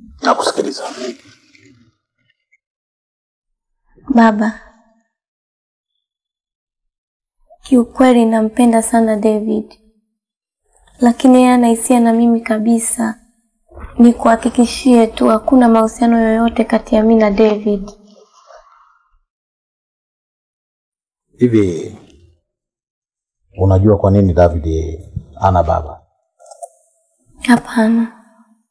Nakusikiliza. Baba, kiukweli nampenda sana David, lakini yeye ana hisia na mimi kabisa. Nikuhakikishie tu hakuna mahusiano yoyote kati ya mimi na David. Hivi unajua kwa nini David ana baba? Hapana.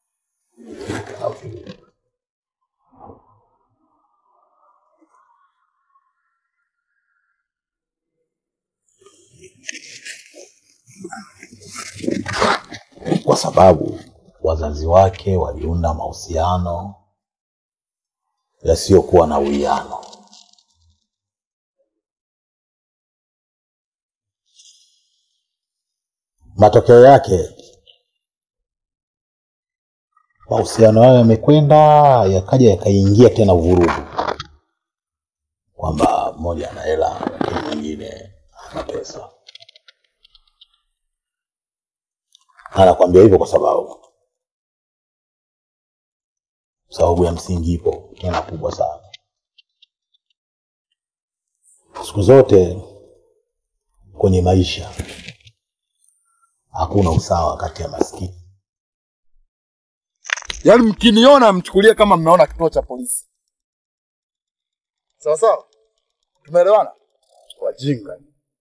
Kwa sababu wazazi wake waliunda mahusiano yasiyokuwa na uwiano. Matokeo yake mahusiano hayo yamekwenda yakaja yakaingia tena vurugu, kwamba mmoja ana hela lakini mwingine ana pesa. Anakwambia hivyo kwa sababu sababu ya msingi ipo tena kubwa sana. Siku zote kwenye maisha hakuna usawa kati ya maskini Yaani mkiniona mchukulie kama mmeona kituo cha polisi. Sawa sawa? Tumeelewana? Wajinga.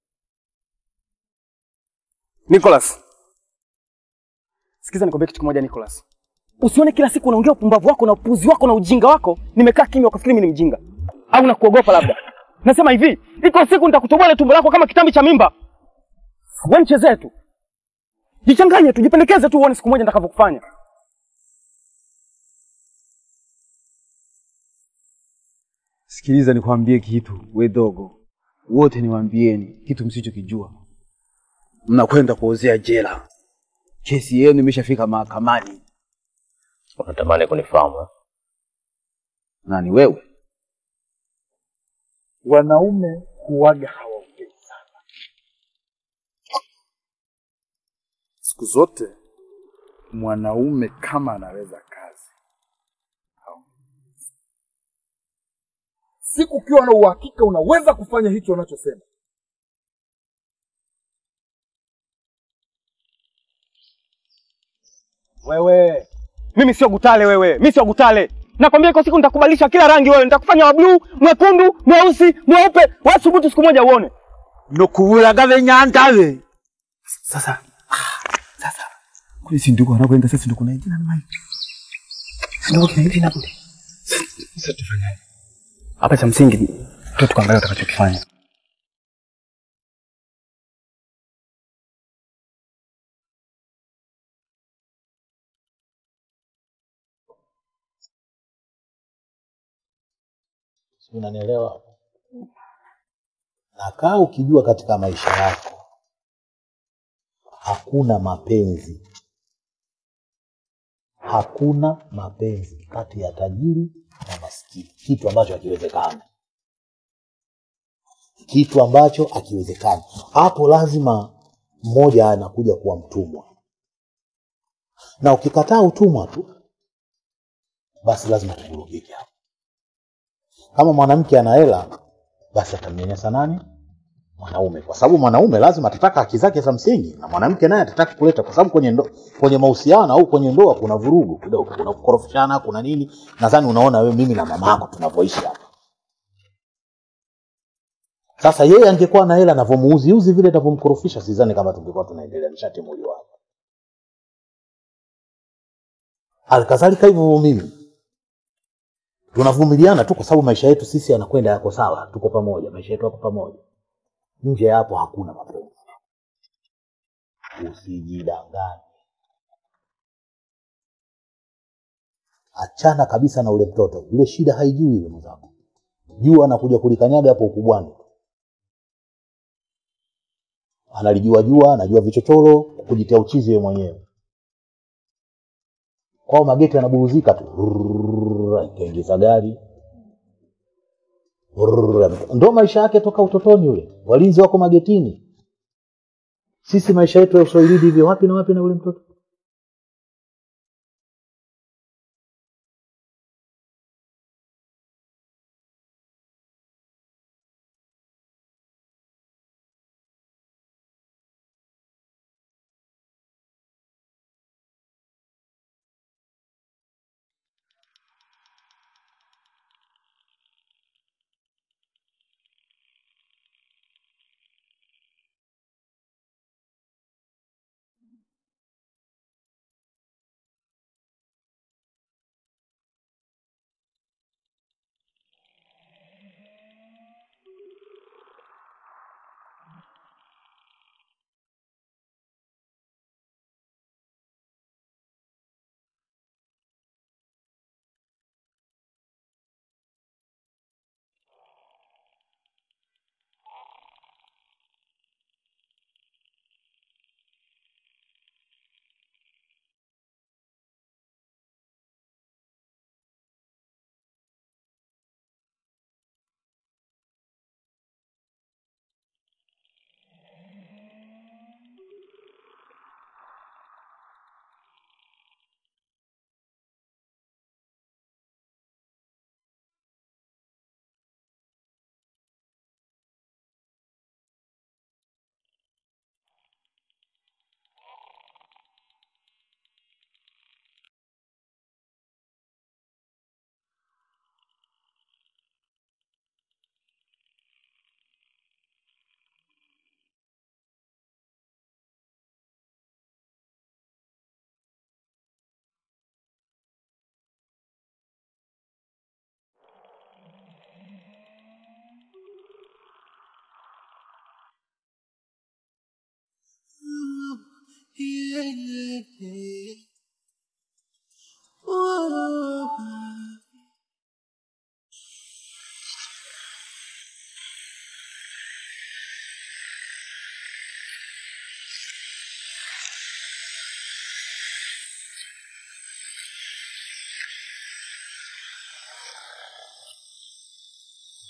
Nicholas. Sikiza nikwambie kitu kimoja Nicholas. Usione kila siku unaongea upumbavu wako na upuzi wako na ujinga wako, nimekaa kimya ukafikiri mimi ni mjinga. Au nakuogopa labda. Nasema hivi, iko siku nitakutoboa ile tumbo lako kama kitambi cha mimba. Wewe mchezee tu. Jichanganye tu, jipendekeze tu uone siku moja nitakavyokufanya. Sikiliza nikwambie kitu, we dogo, wote niwaambieni kitu msichokijua. Mnakwenda kuozea jela, kesi yenu imeshafika mahakamani. Unatamani kunifahamu? eh? Nani wewe? Wanaume huwaga hawaongei sana. Siku zote mwanaume kama anaweza kazi haongei. siku ukiwa na uhakika unaweza kufanya hicho unachosema, Wewe, mimi sio gutale wewe, mimi sio gutale. Nakwambia iko siku nitakubadilisha kila rangi wewe, nitakufanya wa blue, mwekundu, mweusi, mweupe. Wewe subutu siku moja uone. nokubulaga benyantave sasa ah, sasa kule si ndiko anakwenda sasa ndiko na jina mai ndiko kina hivi na kule sasa tufanyaje Hapa cha msingi tu tukaangalia utakachokifanya. Si unanielewa? Na kaa ukijua katika maisha yako hakuna mapenzi, hakuna mapenzi kati ya tajiri na maskini, kitu ambacho hakiwezekani, kitu ambacho hakiwezekani. Hapo lazima mmoja anakuja kuwa mtumwa, na ukikataa utumwa tu, basi lazima tuvurugike hapo. Kama mwanamke ana hela, basi atamnyanyasa nani? Mwanaume, kwa sababu mwanaume lazima atataka haki zake za msingi, na mwanamke naye atataka kuleta, kwa sababu kwenye ndo, kwenye mahusiano au kwenye ndoa kuna vurugu kidogo, kuna kukorofishana, kuna nini. Nadhani unaona wewe, mimi na mama yako tunavyoishi hapa. Sasa yeye angekuwa na hela, anavyomuuziuzi vile, anavyomkorofisha, sidhani kama tungekuwa tunaendelea, nishatimuliwa hapa. Halikadhalika hivyo mimi tunavumiliana tu kwa sababu maisha yetu sisi yanakwenda yako sawa, tuko pamoja, maisha yetu yako pamoja. Nje ya hapo hakuna mapenzi. Usijidanganye, achana kabisa na ule mtoto, ile shida haijui ile mwenzako, jua anakuja kulikanyaga hapo ukubwani, analijua jua, anajua vichochoro, kujitia uchizi yeye mwenyewe kwao mageti yanaburuzika tu, Rrrr, akaingiza gari Rrrr, ndo maisha yake toka utotoni. Yule walinzi wako magetini, sisi maisha yetu ya uswahilini hivyo, wapi na wapi na ule mtoto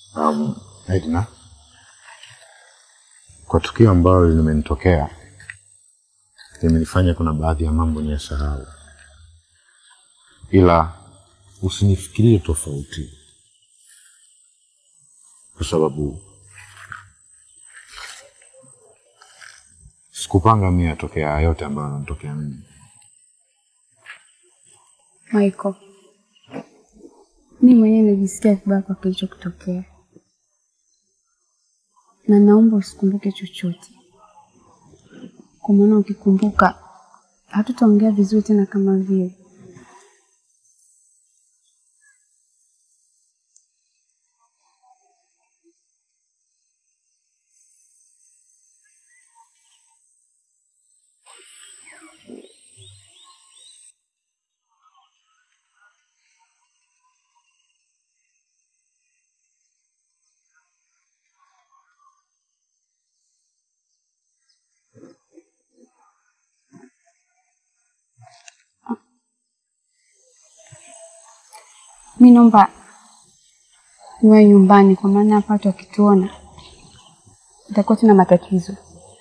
Um, Edna, kwa tukio ambalo limenitokea limenifanya kuna baadhi ya mambo niyasahau, ila usinifikirie tofauti, kwa sababu sikupanga mimi yatokea haya yote ambayo yanatokea mimi. Michael, mi mwenyewe najisikia vibaya kwa kilichokutokea, na naomba usikumbuke chochote, kwa maana ukikumbuka hatutaongea vizuri tena kama vile. Mi naomba niwe nyumbani, kwa maana hapa watu wakituona itakuwa tuna matatizo.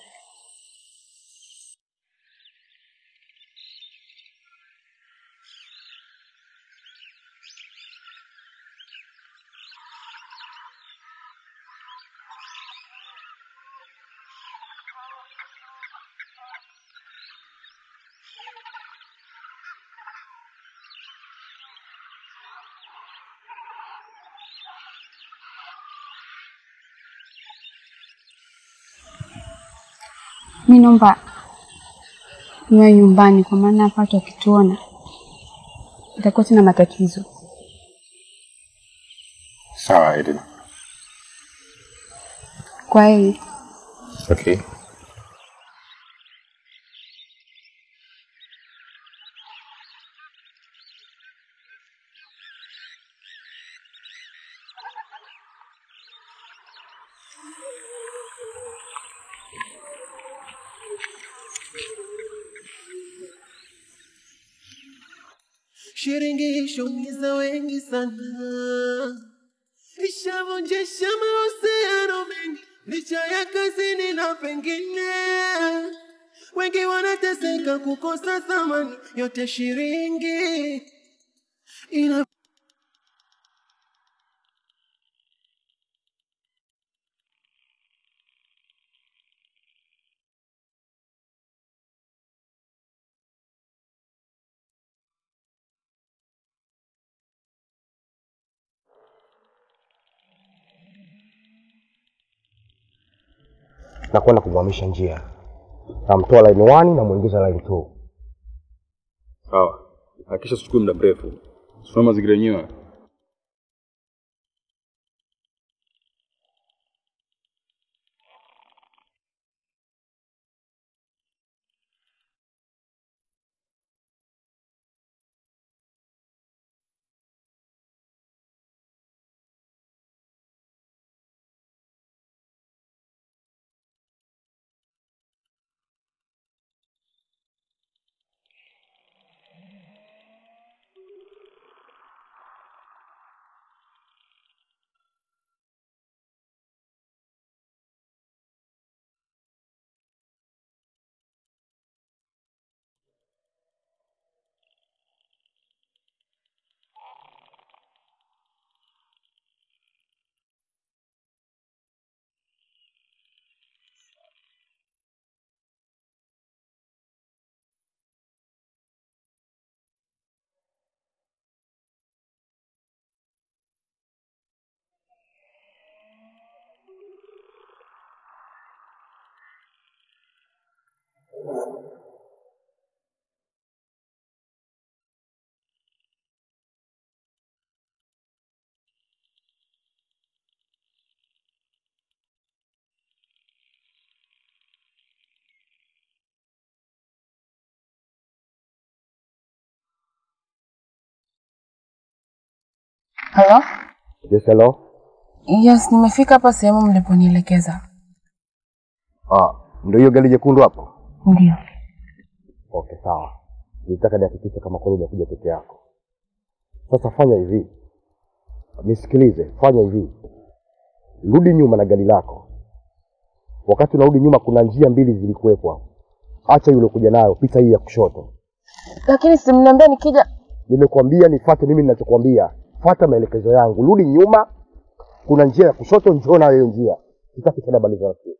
Mi naomba niwe nyumbani, kwa maana hapa watu wakituona itakuwa tuna matatizo. Sawa Edna. Kwa hiyo Okay. Shirikisho umiza wengi sana, ishavunjisha mahusiano mengi, licha ya kazini na pengine wengi wanateseka kukosa thamani, yote shilingi ina na kwenda kumhamisha njia. Namtoa line 1 na muingiza line 2. Sawa, hakikisha sichukui muda mrefu. Soma mazingira yenyewe. Halo? Yes, hello. Yes, nimefika hapa sehemu mliponielekeza. Ah, ndio hiyo gari jekundu hapo? Ndio. Okay, sawa. Nitaka nihakikishe kama kweli hujakuja peke yako. Sasa fanya hivi, nisikilize, fanya hivi, rudi nyuma na gari lako. Wakati unarudi nyuma, kuna njia mbili zilikuwepo hapo. Acha yule kuja nayo, pita hii ya kushoto. Lakini simniambia nikija Nimekwambia nifuate mimi ninachokwambia, fuata maelekezo yangu, rudi nyuma, kuna njia ya kushoto, njoo nayo hiyo njia. Sitaki tena habari za rafiki.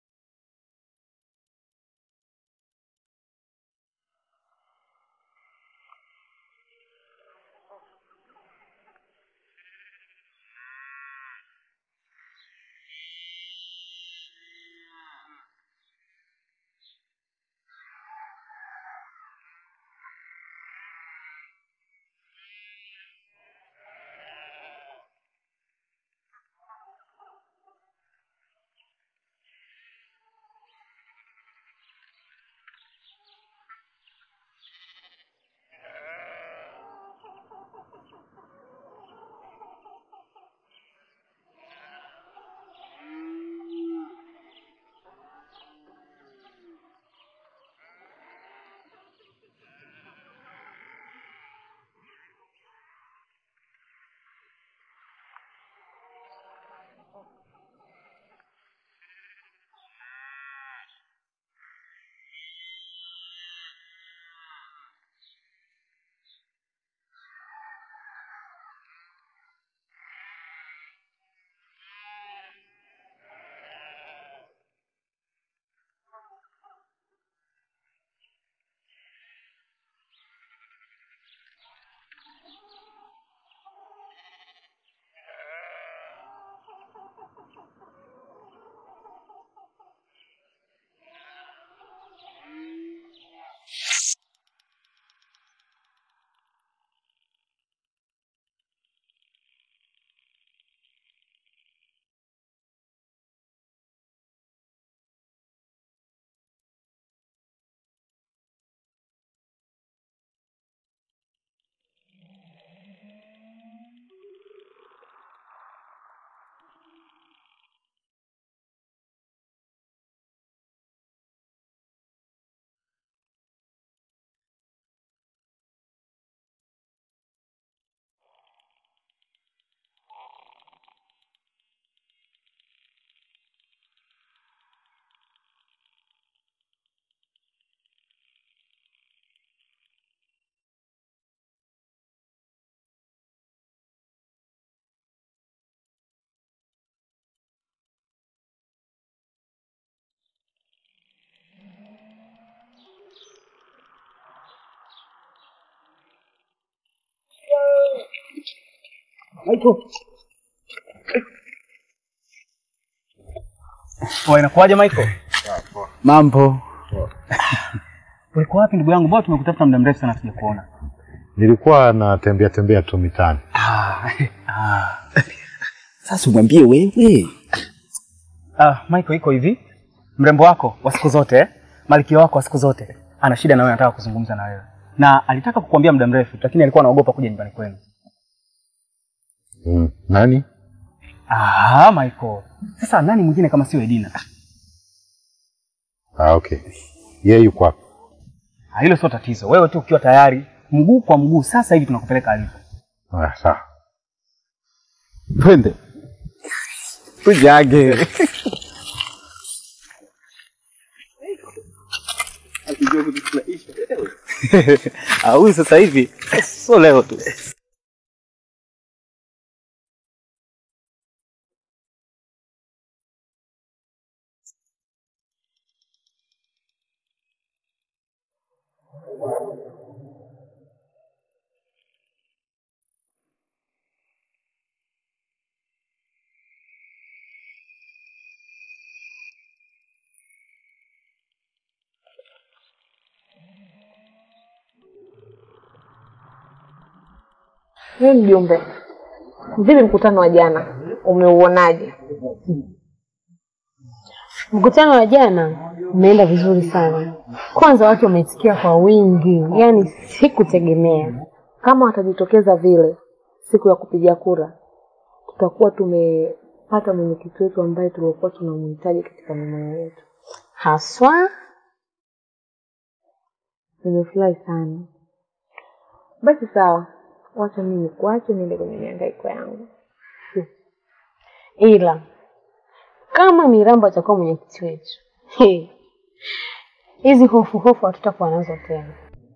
Michael. Poa, inakuwaje Michael? Mambo. Ulikuwa wapi ndugu yangu? Mbona tumekutafuta muda mrefu sana sijakuona. Nilikuwa natembea tembea tu mitaani. Ah, ah. Sasa umwambie wewe. Ah, Michael iko hivi. Mrembo wako wa siku zote, eh? Malkia wako wa siku zote ana shida na wewe, anataka kuzungumza na wewe. Na alitaka kukuambia muda mrefu, lakini alikuwa anaogopa kuja nyumbani kwenu. Mm. Nani? Ah, Michael. Sasa nani mwingine kama sio Edina? Ah, okay. Yeye yuko wapi? Ah, hilo sio tatizo. Wewe tu ukiwa tayari, mguu kwa mguu, sasa hivi tunakupeleka alipo. Ah, sawa. Twende. Tujage. Ah, huyu sasa hivi sio leo tu. Wewe mjumbe, vipi mkutano wa jana, umeuonaje? Mkutano wa jana umeenda vizuri sana. Kwanza watu wameitikia kwa wingi, yaani sikutegemea. Kama watajitokeza vile siku ya kupiga kura, tutakuwa tumepata mwenyekiti wetu ambaye tulikuwa tunamhitaji katika mimea yetu. Haswa Nimefurahi sana. Basi sawa, wacha mimi nikuache niende kwenye mihangaiko yangu. ila kama Mirambo atakuwa mwenyekiti wetu, He. hizi hofu hofu hatutakuwa nazo tena.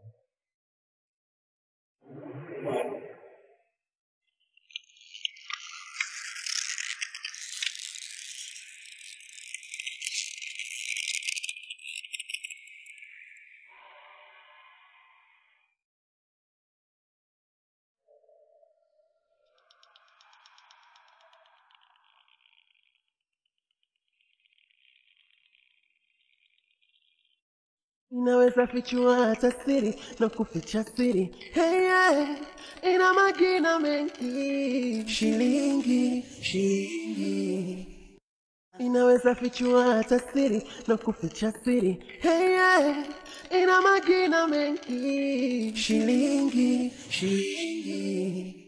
inaweza fichua hata siri na kuficha siri hey, yeah. ina magina mengi shilingi shilingi inaweza fichua hata siri na kuficha siri hey, yeah. ina magina mengi shilingi shilingi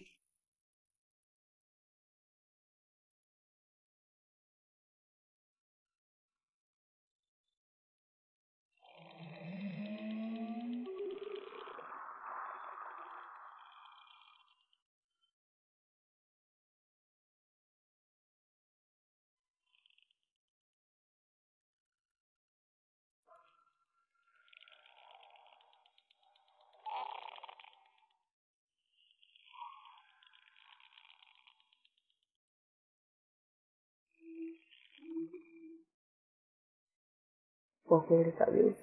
Kwa kweli kabisa.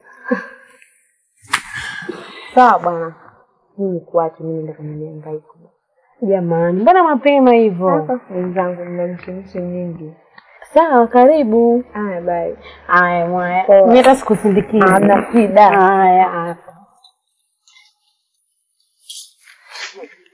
Sawa bwana, mimi kuache mimi ndo kwenye mihangaiko. Jamani, mbona mapema hivyo? Sasa wenzangu, mna mchemshe nyingi. Sawa, karibu. Haya, bye. Haya mwaya, Poa. mimi hata sikusindikiza. Hamna shida. Haya.